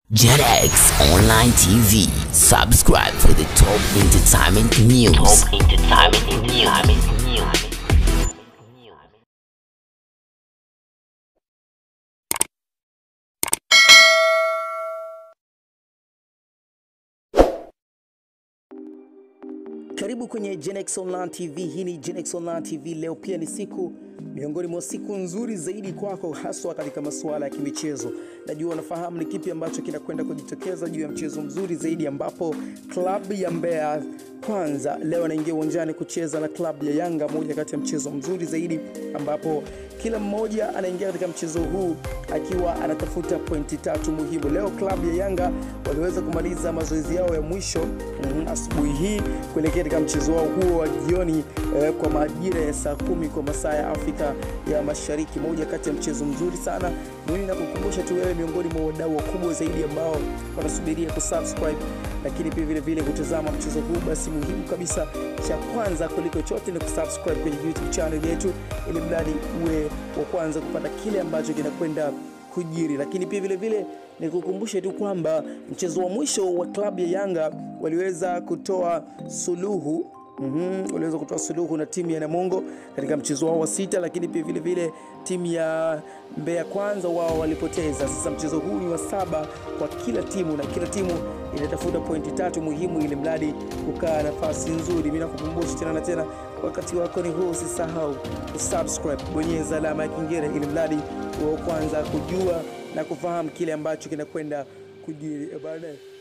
JetX Online TV. Subscribe for the top entertainment news. Top entertainment news. Karibu kwenye Genex Online TV. Hii ni Genex Online TV. Leo pia ni siku miongoni mwa siku nzuri zaidi kwako, haswa katika masuala ya kimichezo. Najua unafahamu ni kipi ambacho kinakwenda kujitokeza juu ya mchezo mzuri zaidi, ambapo klabu ya Mbeya Kwanza leo anaingia uwanjani kucheza na klabu ya Yanga, moja kati ya mchezo mzuri zaidi, ambapo kila mmoja anaingia katika mchezo huu akiwa anatafuta pointi tatu muhimu. Leo klabu ya Yanga waliweza kumaliza mazoezi yao ya mwisho mm, asubuhi hii kuelekea katika mchezo wao huo wa jioni eh, kwa majira ya saa kumi kwa masaa ya Afrika ya Mashariki, moja kati ya mchezo mzuri sana. Mimi nakukumbusha tu wewe miongoni mwa wadau wakubwa zaidi ambao wanasubiria kusubscribe, lakini pia vile vile kutazama mchezo huu, basi muhimu kabisa cha kwanza kuliko chote ni kusubscribe kwenye YouTube channel yetu, ili mradi uwe wa kwanza kupata kile ambacho kinakwenda kujiri. Lakini pia vile vile nikukumbushe tu kwamba mchezo wa mwisho wa klabu ya Yanga waliweza kutoa suluhu Mm-hmm. Waliweza kutoa suluhu na timu ya Namungo katika mchezo wao wa sita, lakini pia vile vile timu ya Mbeya Kwanza wao walipoteza. Sasa mchezo huu ni wa saba kwa kila timu na kila timu inatafuta pointi tatu muhimu ili mradi kukaa nafasi nzuri. Mimi nakukumbusha tena na tena, wakati wako ni huu, usisahau kusubscribe, bonyeza alama ya kengele ili mradi wa kwanza kujua na kufahamu kile ambacho kinakwenda kujiri. Eh, bana.